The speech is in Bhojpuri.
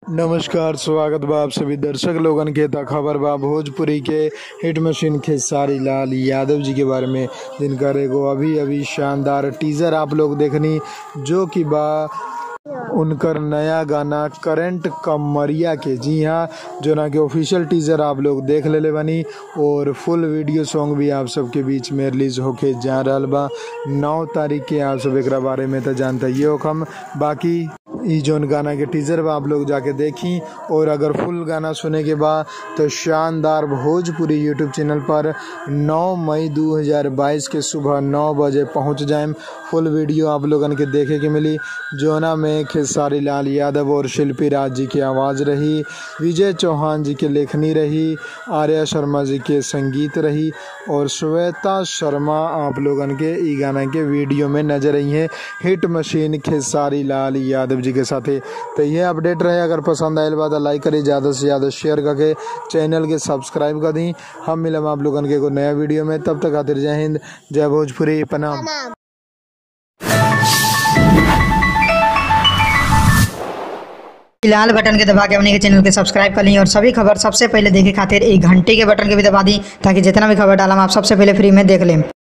नमस्कार स्वागत बा आप सभी दर्शक लोगन के त खबर बा भोजपुरी के हिट मशीन खेसारी लाल यादव जी के बारे में जिनकर एगो अभी अभी शानदार टीजर आप लोग देखनी जो कि बा उनकर नया गाना करंट कमरिया के जी हाँ जो ना कि ऑफिशियल टीजर आप लोग देख लेले बानी और फुल वीडियो सॉन्ग भी आप सबके बीच में रिलीज होके जा रहल बा नौ तारीख के आप सब एकरा बारे में तो जानते ही हो हम बाकी ई जोन गाना के टीजर बा आप लोग जाके देखी और अगर फुल गाना सुने के बाद तो शानदार भोजपुरी यूट्यूब चैनल पर 9 मई 2022 के सुबह 9 बजे पहुंच जाएम फुल वीडियो आप लोगन के देखे के मिली जोना में खेसारी लाल यादव और शिल्पी राज जी की आवाज़ रही विजय चौहान जी के लेखनी रही आर्या शर्मा जी के संगीत रही और श्वेता शर्मा आप लोगन के ई गाना के वीडियो में नजर आई है हिट मशीन खेसारी लाल यादव जी के साथे तो ये अपडेट रहे अगर पसंद आयल बा तो लाइक करी ज़्यादा से ज़्यादा शेयर करके चैनल के सब्सक्राइब कर दी हम मिलम आप लोगन के एगो नया वीडियो में तब तक खातिर जय हिंद जय भोजपुरी प्रणाम लाल बटन के दबा के अपने के चैनल के सब्सक्राइब कर ली और सभी खबर सबसे पहले देखे खातिर एक घंटे के बटन के भी दबा दी ताकि जितना भी खबर डालम आप सबसे पहले फ्री में देख लें